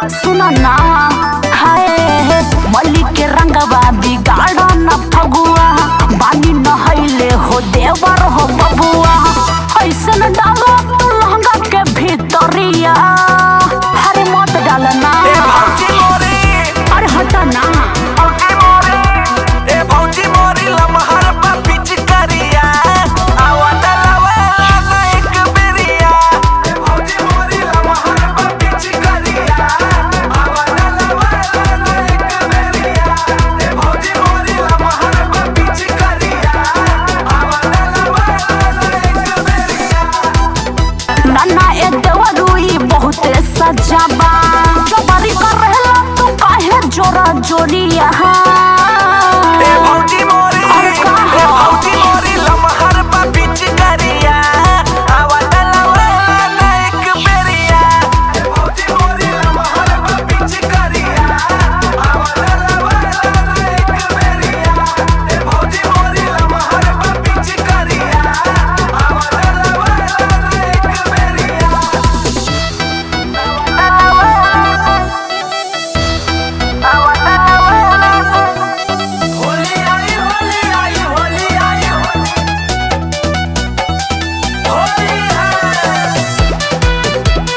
सुनो ना हाय मल्ली के रंगवा बिगाड़ न फगुआ बानी नहैले हो देवर हो बबुआ ऐसन डालो तू लहंगा के भीतरिया हरे मत डालना ए भौजी मोरी अरे हटा ना भौजी मोरी ए भौजी मोरी लमहर पा पिचकारिया आवा डलावा ना एक बेरिया ए भौजी मोरी लमहर पा पिचकारिया आवा डलावा ना एक बेरिया ए भौजी मोरी लमहर पा पिचकारिया आवा डलावा ना एक बेरिया नन्ना ए देवरुई बहुते सजाबा जबरी कर रहला तू काहे जोरा जोरिया ए भौजी मोरी अरे ए कहाँ? भौजी मोरी लमहर पा पिचकारिया आवा डलावा ना एक बेरिया ए भौजी मोरी लमहर पा पिचकारिया आवा डलावा ना एक बेरिया ए भौजी मोरी लमहर पा पिचकारिया आवा डलावा ना एक बेरिया होली आई होली आई होली आई होली है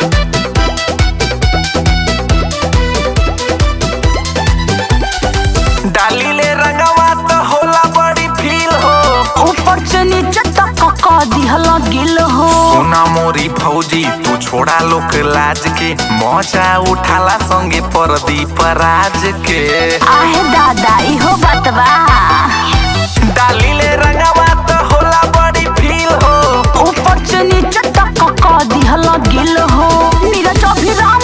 डाली ले रंगवा तो होला बड़ी फील हो ऊपर से नीचे तक क दिहला गिल हो सुना मोरी फौजी तू छोड़ा लोक लाज के मजा उठाला संगे परदीप राज के आहे दादा इहो बतवा डाली ले रंगवा तो होला बड़ी फील हो ऊपर से नीचे तक क दिहला गिल हो नीरज अभिराम